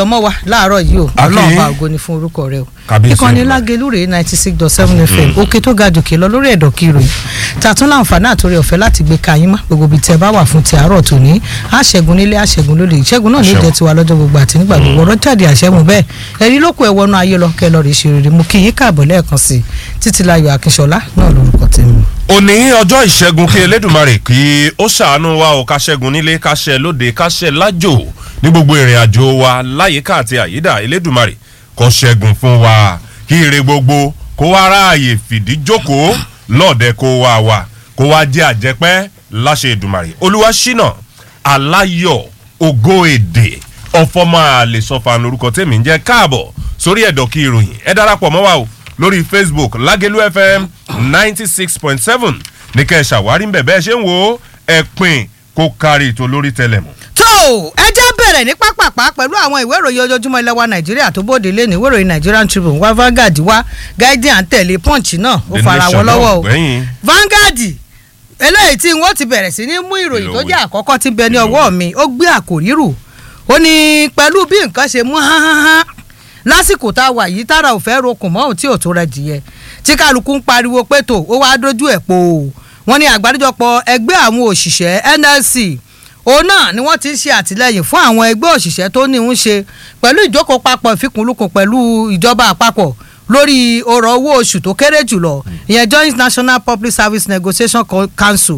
ọmọ wa láàárọ̀ yìí o Akin. ọlọ́run bá ògo ni fún orúkọ rẹ o Kábíyèsí ìkànnì Olúwa. lágẹ̀lú rèé ninety six dot seven fm òkè tó ga jòkè lọ lórí ẹ̀dọ̀ kí ìròyìn tàtún láǹfààní àtòrí ọ̀fẹ́ láti gbé ka yín mọ́ gbogbo ibi tí ẹ bá wà fún ti àárọ̀ tòní àṣẹgun nílé àṣẹgun lóde ìṣẹ́gun náà ní Àṣẹ o. ìjẹ́ tiwa lọ́jọ́ gbogbo àti nígbà gbogbo ọ̀rọ̀ jáde àṣẹmu bẹ́ẹ̀ ẹ̀rí lóko ẹ̀wọ̀nù ayé lọ kẹ́ lọ rí ṣe rere mú kí yín káàbọ̀ lẹ́ẹ̀kan sí i títí láyọ̀ akínṣọlá náà lórúkọ tèmi. òní ọjọ́ ìṣẹ́gun kí elédùnmarè kí ó ṣàánú wa ò ká ṣẹ́gun nílé ká ṣẹ́ lóde ká ṣẹ́ lájò ní gbogbo ìrìn àjò wa láyìíká àti àyídà elédùnmarè kó ṣẹ́gun fún wa kí ire gbogbo kó wá ráàyè fìdí jókòó lọ́ọ̀dẹ kó wá wa kó wá jẹ́ àjẹpẹ́ láṣẹ ìdùnmarè olúwa ṣínà aláyọ̀ ògo èdè ọ̀fọ̀mọ́ àlè sọ́fà lórúkọ tèmi ń jẹ́ káàbọ̀ sórí ẹ̀dọ̀ kí ìròyìn ẹ darapọ̀ mọ́ wa o lórí facebook lágẹ̀lú fm ninety six point seven ní kẹ́ ẹ ṣàwárí ń bẹ̀ bẹ́ẹ̀ ṣe ń wo ẹ̀pìn kó kárí ètò lórí tẹlẹ̀mù. tó ẹ jẹ́ bẹ̀rẹ̀ ní pápápá pẹ̀lú àwọn ìwé ìròyìn ojoojúmọ́ ilẹ̀ wa nàìjíríà tó bóde lé ní ìwé ìròyìn nigerian tribune wá Vanguard wá guardian tẹ̀lé punch náà ó The fara wọn Nation náà lọ́wọ́ o gbẹ̀yìn. Vanguard eléyìí tí wọ́n ti bẹ̀rẹ̀ sí ní mú ìròyìn tó jẹ́ àkọ́kọ́ tí ń bẹ ní ọwọ́ mi ó gbé àkòrí rù ó ní pẹ̀lú bí nǹkan ṣe mú hánáhán lásìkò tá a wà yìí tára ò fẹ́ rokùn mọ́ òun tí ò tó rẹ dìyẹ tí kálukú ń pariwo pé tó ó wáá dójú ẹ̀ po wọ́n ní àgbáríjọpọ̀ ẹgbẹ́ àwọn òṣìṣẹ́ NLC òun náà ni wọ́n ti ń ṣe àtìlẹ́yìn fún àwọn ẹgbẹ́ òṣìṣẹ́ tó ní ń ṣe pẹ̀lú ìjókòó papọ̀ ìfikùnlukùn pẹ̀lú ìjọba àpapọ̀ lórí ọ̀rọ̀ owó oṣù tó kéré jùlọ ìyẹn joint national public service negotiation Co- council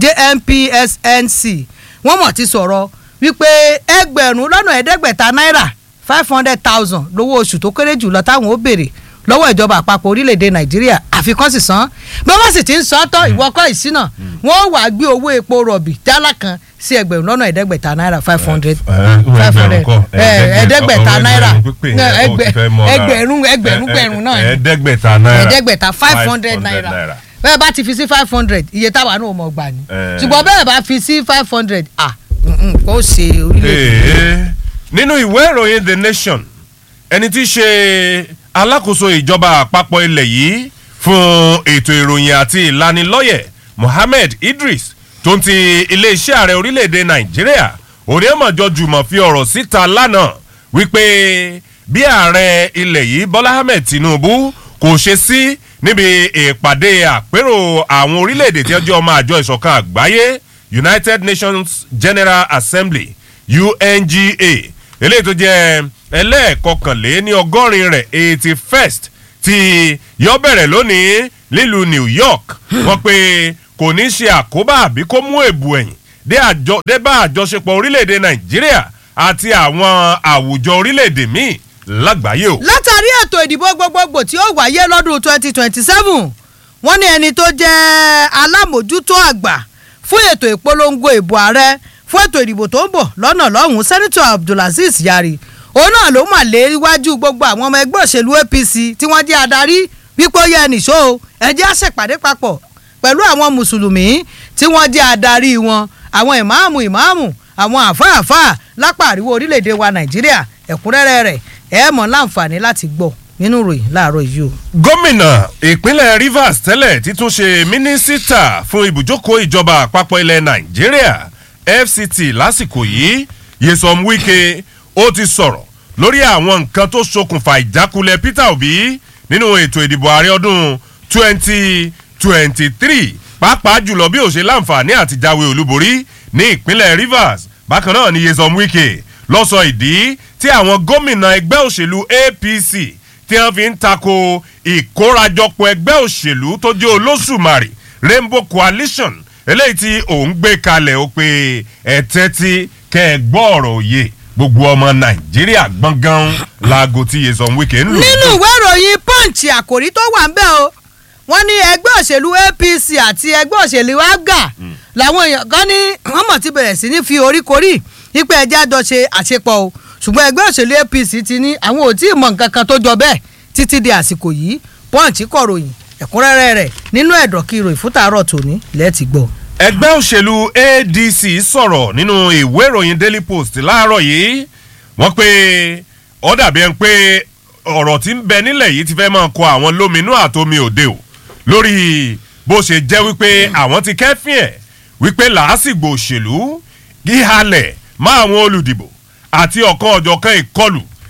jnpsnc wọ́n mọ̀ ti sọ̀rọ̀ wípé ẹgbẹ̀rún lọ́nà ẹ̀ẹ́dẹ́gbẹ̀ta náírà five hundred thousand lówó oṣù tó kéré jùlọ táwọn ó béèrè lọ́wọ́ ìjọba àpapọ̀ orílẹ̀-èdè nàìjíríà àfikún sì san bí wọ́n sì ti ń san tán ìwọ́kọ̀ ìsínà wọ́n wàá gbé owó epo rọ̀bì jálá kan sí ẹgbẹ̀rún lọ́nà ẹ̀ẹ́dẹ́gbẹ̀ta náírà five hundred five hundred ẹ̀ẹ́dẹ́gbẹ̀ta náírà ẹgbẹ̀- ẹgbẹ̀rún ẹgbẹ̀rún gbẹ̀rún náà ni ẹ̀ẹ́dẹ́gbẹ̀ta náírà ẹ̀ẹ́dẹ́gbẹ̀ta five hundred naira bẹ́ẹ̀ bá ti fi sí five hundred iye táwa náà mọ̀ gbà ní Eh. ṣùgbọ́n bẹ́ẹ̀ bá fi sí five hundred ah mm-mm, kò ṣe orílẹ̀-èdè. Ee, nínú ìwé ìròyìn the nation ẹni tí í ṣe alákòóso ìjọba àpapọ̀ ilẹ̀ yìí fún ètò ìròyìn àti ìlanilọ́yẹ̀ mohammed idris tó ń ti iléeṣẹ́ ààrẹ orílẹ̀-èdè nàìjíríà onímọ̀jọ jùmọ̀ fi ọ̀rọ̀ síta lánàá wípé bí ààrẹ ilẹ̀ yìí bọ́lá ahmed tinubu kò ṣe sí níbi ìpàdé àpérò àwọn orílẹ̀-èdè tí wọ́n jẹ́ ọmọ àjọ ìṣọ̀kan àgbáyé united nations general assembly unga eléyìí tó jẹ́ ẹlẹ́ẹ̀kọkànlé ní ọgọ́rin rẹ̀ eighty first tí yọ bẹ̀rẹ̀ lónìí nílùú new york wọ́n pé kò ní ṣe àkóbá àbí kó mú èbù ẹ̀yìn dé àjọ dé bá àjọṣepọ̀ orílẹ̀-èdè nàìjíríà àti àwọn àwùjọ orílẹ̀-èdè míì lágbàáyé o. látàrí ètò ìdìbò gbogbogbò tí ó wáyé lọ́dún twenty twenty seven wọ́n ní ẹni tó jẹ́ alámòjútó àgbà fún ètò ìpolongo ìbò ààrẹ fún ètò ìdìbò tó ń bọ̀ lọ́nà lọ́hùn-ún sẹ́nitọ̀ abdulaziz yari òun náà ló mà lé iwájú gbogbo àwọn ọmọ ẹgbẹ́ òṣèlú apc tí wọ́n jẹ́ adarí wípé ó yẹ nìṣó o ẹ jẹ́ á ṣèpàdé papọ̀ pẹ̀lú àwọn mùsùlùmí tí wọ́n jẹ́ adarí wọn àwọn ìmáàmù ìmáàmù àwọn àfáàfáà lápá àríwó orílẹ̀-èdè wa nàìjíríà ẹ̀kúnrẹ́rẹ́ rẹ̀ ẹ̀ mọ̀ láǹfààní láti gbọ́ nínú ìròyìn láàárọ̀ yìí o. gómìnà ìpínlẹ̀ rivers tẹ́lẹ̀ títún ṣe mínísítà fún ibùjókòó ìjọba àpapọ̀ ilẹ̀ nàìjíríà fct lásìkò yìí yesom wike ó ti sọ̀rọ̀ lórí àwọn nǹkan tó ṣokùnfà ìjákulẹ̀ peter obi nínú ètò ìdìbò ààrẹ ọdún 2023 pàápàá jùlọ bí ó ṣe láǹfààní àti jáwé olúborí ní ìpínlẹ̀ rivers bákan náà ni yesom wike lọ sọ ìdí tí àwọn gómìnà ẹgbẹ́ òṣèlú apc tí wọ́n fi ń tako ìkórajọpọ̀ ẹgbẹ́ òṣèlú tó jẹ́ olóṣùmarè rainbow coalition eléyìí tí òun gbé kalẹ̀ ó pé ẹ̀tẹ́ tí kẹ́ ẹ gbọ́ ọ̀rọ̀ òye gbogbo ọmọ nàìjíríà gbọ̀ngàn laago tí yesom wike ń lò. nínú ìwé ìròyìn punch àkòrí tó wà ń bẹ́ o wọ́n ní ẹgbẹ́ òṣèlú apc àti ẹgbẹ́ òṣèlú aga làwọn èèyàn kan ní wọ́n mọ̀ ti bẹ̀rẹ̀ sí ní fi oríkorí ipe ẹja jọ ṣe àṣepọ̀ o ṣùgbọ́n ẹgbẹ́ òṣèlú apc ti ní àwọn ò tí ì mọ nǹkan kan tó jọ bẹ́ẹ̀ títí di àsìkò yìí punch kọ̀ròyìn ẹ̀kúnrẹ́rẹ́ rẹ̀ nínú ẹ̀dọ̀ kí ìròyìn fún tàárọ̀ tòní lẹ́ẹ̀tì gbọ́. ẹgbẹ́ òṣèlú adc sọ̀rọ̀ nínú ìwé ìròyìn daily post láàárọ̀ yìí wọ́n pé ó dàbí ẹni pé ọ̀rọ̀ tí ń bẹ nílẹ̀ yìí ti fẹ́ máa kọ àwọn lóminú àtomi òde o lórí bó ṣe jẹ́ wípé àwọn ti kẹ́fìn ẹ̀ wípé làásìgbò òṣèlú gíhalẹ̀ má àwọn olùdìbò àti ọ̀kan ọ̀jọ̀kan ìkọlù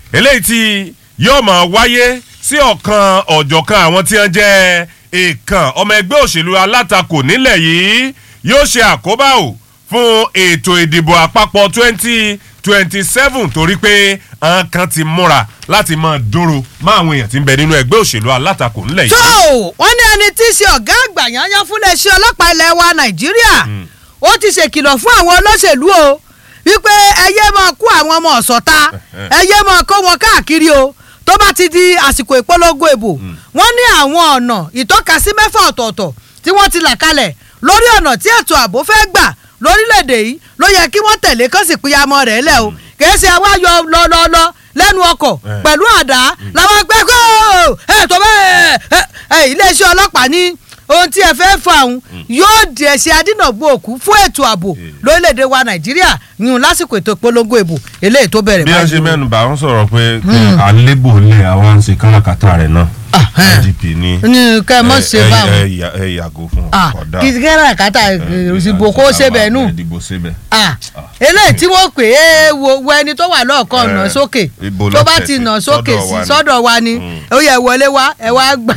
eléyìí tí yóò máa wáyé sí ọ̀kan ọ̀jọ̀kan àwọn tí wọ́n jẹ́ èèkàn ọmọ ẹgbẹ́ òṣèlú alátakò nílẹ̀ yìí yóò ṣe àkóbá o fún ètò ìdìbò àpapọ̀ twenty twenty seven torí pé àwọn kan ti múra láti máa dúró má àwọn èèyàn tí ń bẹ nínú ẹgbẹ́ òṣèlú alátakò nílẹ̀ tó yìí. wọ́n ní ẹni tí í ṣe ọ̀gá àgbà yányán fún iléeṣẹ́ ọlọ́pàá ilẹ̀ wa nàìjíríà ó ti ṣèkìlọ̀ fún àwọn olóṣèlú o wípé ẹyẹ máa kó àwọn ọmọ ọ̀sọ̀ta ẹyẹ máa kó wọn káàkiri o tó bá ti di àsìkò ìpolongo ìbò wọ́n ní àwọn ọ̀nà ìtọ́kasí mẹ́fà ọ̀tọ̀ọ̀tọ̀ tí wọ́n ti là kalẹ̀ lórí ọ̀nà tí ètò ààbò fẹ́ gbà lórílẹ̀‐èdè yìí ló yẹ kí wọ́n tẹ̀lé kán sì pínyàmọ́ rẹ̀ lẹ̀ o kìí ṣe àwa yọ lọ́lọ́lọ́ lẹ́nu ọkọ̀ Eh. pẹ̀lú àdá làwọn gbẹ́ kó ẹ̀ tó bẹ́ẹ̀ ẹ̀ iléeṣẹ́ ọlọ́pàá ní ohun tí ẹ fẹ́ fà ń yóò di ẹ̀ṣẹ̀ adínàgbò òkú fún ètò ààbò lórílẹ̀‐èdè wa nàìjíríà yún lásìkò ètò ìpolongo ìbò eléyìí tó bẹ̀rẹ̀ bí wọ́n ṣe báyìí. mẹ́nu bá wọn sọ̀rọ̀ pé àlébò lè àwọn ń ṣe káràkátà rẹ̀ náà Ah, IGP ní ní kẹ́ ẹ mọ̀ ṣe ẹ- báwọn ẹ- ẹ- ẹ yàgò fún Ah, ọ̀dà kí kẹ́rà kátà ìbò kó ṣe bẹ̀ nù ìdìbò síbẹ̀. Ah, eléyìí tí wọ́n pè é wo wo ẹni tó wà lọ́ọ̀kan Eh, nà sókè ibo tó ló bá tẹ̀ ti sí? nà sókè Sọ́dọ̀ sí wa ni. sọ́dọ̀ wa ni Mm. ó yẹ wọlé wá ẹ wá gbà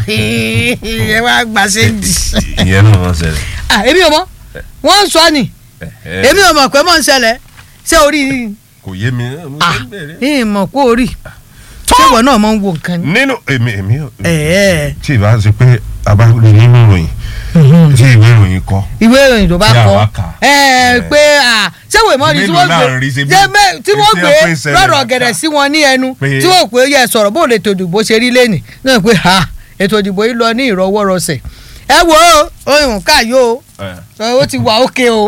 ẹ wá gbà séǹdì. ìyẹn náà wọ́n ṣẹlẹ̀. Ah, èmi ò mọ̀ wọ́n ń sọ ni Ẹ̀hẹ́. èmi ò mọ̀ pé mọ̀ ń ṣẹlẹ̀ ṣé orí kò yé mi. mo ah fẹ́ bẹ̀rẹ̀. yìí mọ̀ pé orí ṣé ìwọ náà mọ̀ ń wo nǹkan ni. nínú èmi èmi ò- Ẹ̀ẹ́. tí ìbá ṣe pé a bá rí nínú ìròyìn tí ìwé ìròyìn kọ ìwé ìròyìn tó bá Tí kọ àwa kà. ẹ Eh. pé à ṣé wèé mọ́ ni tí Mélòó wọ́n náà gbé rí ṣe bí- ṣé mẹ́- tí wọ́n tí gbé wọ́n pín ìṣẹ̀lẹ̀ lọ́rọ̀ láta. gẹ̀dẹ̀ sí wọn ní ẹnu Pé- tí wọ́n pè é yẹ sọ̀rọ̀ bó lè tó ìdìbò ṣe rí lẹ́nì náà pé ha ètò ìdìbò yìí lọ ní ìrọwọ́rọsẹ̀ ẹ wo ohun káyò ó ti wà ókè o.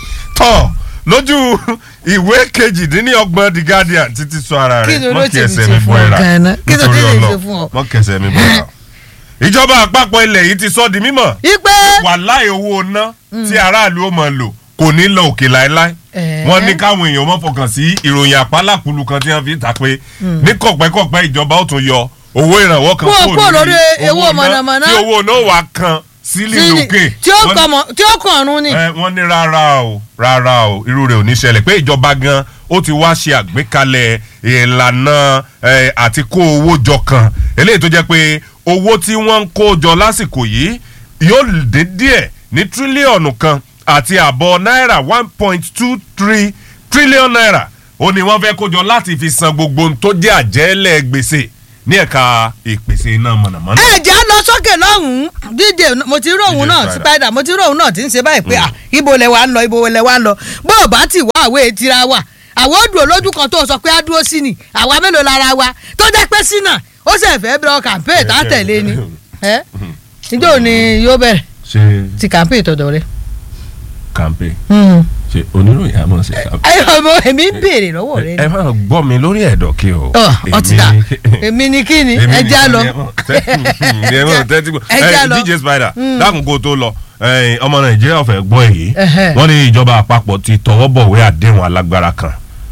tọ́ lójú ìwé kejìdínlọ́gbọ̀n the guardian títí sọ ara Kí rẹ̀ ló mọ́ ló kí tèmi ẹsẹ̀ ṣe mi fún bọ́ ọ ẹ̀rà gan-an? Kí ló nítorí tèmi ṣe ọlọ́ fún ọ? mọ́ kẹsẹ̀ mi bọ́ ẹ̀rà. ìjọba àpapọ̀ ilẹ̀ yìí ti sọ di mímọ̀ ipe wàláì owó ná tí aráàlú ó máa lò kò ní lọ òkè láéláé Ẹ̀ẹ́. wọ́n ní káwọn èèyàn mọ́ fọkàn sí ìròyìn àpálápùlù kan tí wọ́n fi ń ta pé ní kọ̀pẹ́kọ̀pẹ́ ìjọba ó tún yọ owó ìrànwọ́ kan Kúrò- kúrò lórí owó owó ná mọ̀nàmọ́ná. tí owó náà wà kan sílẹ̀ sí ni lókè tí ó Wọ́n ní- kàn mọ́- tí ó kàn ọ̀run ni. ẹ wọ́n ní rárá o rárá o irú rẹ̀ ò ní ṣẹlẹ̀ pé ìjọba gan ó ti wá ṣe àgbékalẹ̀ ìlànà ẹ, àti kó owó jọ kan eléyìí tó jẹ́ pé owó tí wọ́n ń kó jọ lásìkò yìí yóò dín díẹ̀ ní tírílíọ̀nù kan àti àbọ̀ náírà one point two three trillion naira ó ní wọ́n fẹ́ kó jọ láti fi san gbogbo ohun tó jẹ́ àjẹ́lẹ̀ gbèsè ní ẹ̀ka ìpèsè iná mọ̀nàmọ́ná. ẹ jẹ́ á lọ sókè lọ́hùn-ún díje mo ti rí òun DJ náà Spider. spider mo ti rí òun náà tí ń ṣe báyìí pé à ibo lẹ wà ń lọ ibo lẹ wà ń lọ bó o bá ti wá àwé tira wa àwọn òdùn olójú kan tó sọ pé á dúró sí ni àwa mélòó lára wa tó jẹ́ pé sí náà ó sì fẹ́ bẹ̀rẹ̀ campaign tá a tẹ̀lé ni ẹ níjọ́ ni yóò bẹ̀rẹ̀ ṣe ti campaign tọ̀dọ̀ rẹ. kàmpé ṣe oníròyìn àmọ́ ṣe kàmpé. ẹ ọmọ èmi ń béèrè lọ́wọ́ rẹ ẹ ni. máa gbọ́ mi lórí ẹ̀dọ̀ kí o. ọ ọ ti dà Èmi- èmi ni kí ni èmi ẹ já nìkan lọ. ni ẹ mọ̀ tẹ́- ẹ mọ̀ tẹ́tí gbọ́. Ẹ já Ẹ, lọ. DJ Spider dákun kó o tó lọ ẹ, ọmọ Nàìjíríà fẹ́ gbọ́ èyí Ẹhẹ́. wọ́n ní ìjọba àpapọ̀ ti tọwọ́ bọ̀wé àdéhùn alágbára kan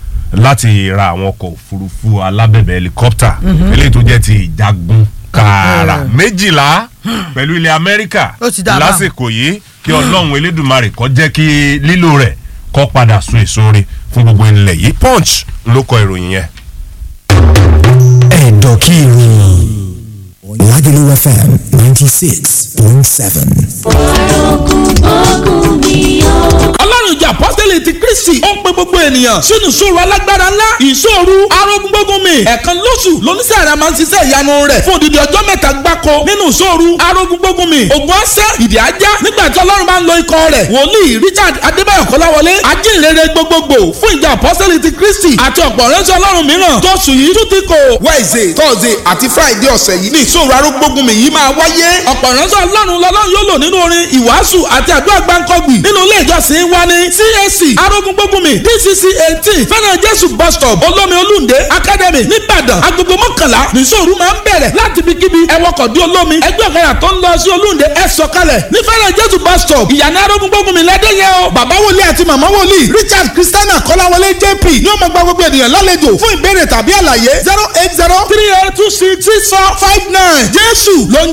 láti ra àwọn ọkọ̀ òfurufú alábẹ̀bẹ̀ helicopter eléyìí tó jẹ́ ti ìjagun kààrà Ẹhẹ́. méjìlá pẹ̀lú ilẹ̀ Amẹ́ríkà Ó ti dà bá. lásìkò yìí kí Ọlọ́run Elédùmarè kó jẹ́ kí lílò rẹ̀ kó padà sun èso rẹ̀ fún gbogbo ilẹ̀ yìí Punch ló kọ ìròyìn yẹn. ẹ̀dọ̀kìrì Lagelu FM ninety six point seven. ọlọ́run ìjà apọ́sítẹ́lì ti kristi ó ń pe gbogbo ènìyàn sínú ìṣòro alágbára ńlá ìṣòro arógúngbógun mi ẹ̀ẹ̀kan lóṣù lóníṣẹ́ àrà máa ń ṣiṣẹ́ ìyanu rẹ̀ fún odidi ọjọ́ mẹ́ta gbáko nínú ìṣòro arógúngbógun mi ògùn ọ̀sẹ̀ ìdí ajá nígbà tí ọlọ́run bá ń lo ikọ̀ rẹ̀ wòlíì richard adébáyọ̀ kọ́láwọlé ajínrere gbogbogbò fún ìjà apọ́sítẹ́lì ti kristi àti ọ̀pọ̀ ránṣẹ́ ọlọ́run mìíràn tó sùn yìí tún ti kò wednesday thursday àti friday ọ̀sẹ̀ yìí ní ìṣòro arógbógun mi yìí máa wáyé. ọ̀pọ̀ ránṣẹ́ ọlọ́run lọ́lọ́run yóò lò nínú orin ìwàásù àti àdúrà gbáǹkọ́gbì nínú ilé ìjọsìn wa ní CAC arógúngbógunmi DCC eighteen fẹ́ràn jésù bus stop olómi olúndé academy nìbàdàn agogo mọ́kànlá nìṣòro máa ń bẹ̀rẹ̀ láti ibikíbi ẹwọ́kọ̀ dé olómi ẹgbẹ́ ọ̀kadà tó ń lọ sí olúndé ẹ sọ̀kalẹ̀ ní fẹ́ràn jésù bus stop ìyànà arógúngbógunmi lẹ́dẹ̀yẹ o bàbá wòlíì àti màmá wòlíì richard christiana kọ́láwọlé jp ní ó máa gba gbogbo ènìyàn lálejò fún ìbéèrè tàbí àlàyé zero eight zero three eight two six six four five nine jésù ló ń